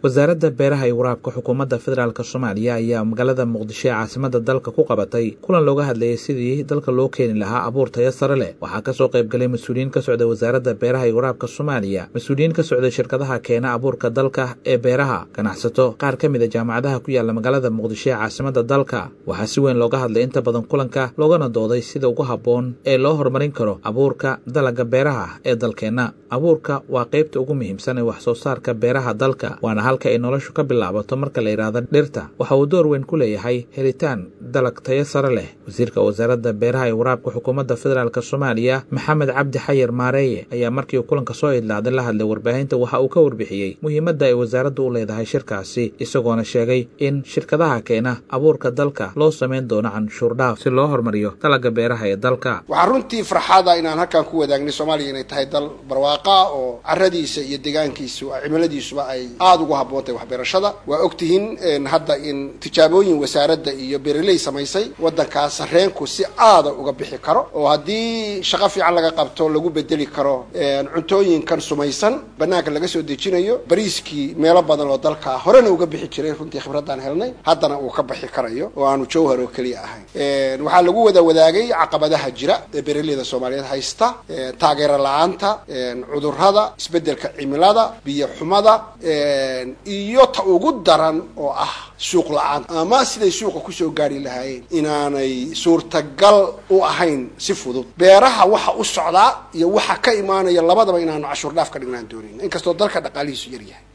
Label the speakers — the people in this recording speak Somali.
Speaker 1: wasaaradda beeraha iyo waraabka xukuumadda federaalk soomaaliya ayaa magaalada muqdisho ee caasimada dalka ku qabatay kulan looga hadlayay sidii dalka loo keeni lahaa abuur tayo sare leh waxaa kasoo qaybgalay mas-uuliyiin ka socda wasaaradda beeraha iyo waraabka soomaaliya mas-uuliyiin ka socday shirkadaha keena abuurka dalka ee beeraha ganacsato qaar ka mid a jaamacadaha ku yaala magaalada muqdisho ee caasimada dalka waxaa si weyn looga hadlay inta badan kulanka loogana dooday sida ugu habboon ee loo horumarin karo abuurka dalaga beeraha ee dalkeenna abuurka waa qaybta ugu muhiimsan ee wax soo saarka beeraha dalka waana halka ay noloshu ka bilaabato marka la yidhaahdo dhirta waxa uu door weyn ku leeyahay helitaan dalag tayo sare leh wasiirka wasaaradda beeraha iyo waraabka xukuumadda federaalk soomaaliya maxamed cabdi xayir maareeye ayaa markii uu kulanka soo idlaaday la hadlay warbaahinta waxa uu ka warbixiyey muhiimadda ay wasaaraddu u leedahay shirkaasi isagoona sheegay in shirkadaha keena abuurka dalka loo samayn doono canshuur dhaaf si loo horumariyo dalaga beeraha ee dalka
Speaker 2: waxaa runtii farxada inaan halkan ku wadaagnay soomaaliya inay tahay dal barwaaqa oo caradiisa iyo deegaankiisu cimiladiisuba ay aada ugu habboontahay waxbeerashada waa ogtihiin hadda in tijaabooyin wasaaradda iyo bereley samaysay waddankaas sareenku si aada uga bixi karo oo haddii shaqo fiican laga qabto lagu bedeli karo cuntooyinkan sumaysan banaanka laga soo dejinayo bariiskii meelo badan oo dalka horena uga bixi jiray runtii khibraddaan helnay haddana uu ka bixi karayo oo aanu jawhar oo keliya ahayn waxaa lagu wada wadaagay caqabadaha jira ee bereleyda soomaaliyeed haysta taageero la-aanta cudurrada isbeddelka cimilada biyo xumada iyo ta ugu daran oo ah suuq la-aan ama siday suuqa kusoo gaari lahaayeen inaanay suurtagal u ahayn si fudud beeraha waxa u socdaa iyo waxa ka imaanaya labadaba inaanu cashuur dhaaf ka dhignaan doonin inkastoo dalka dhaqaalihiisu yar yahay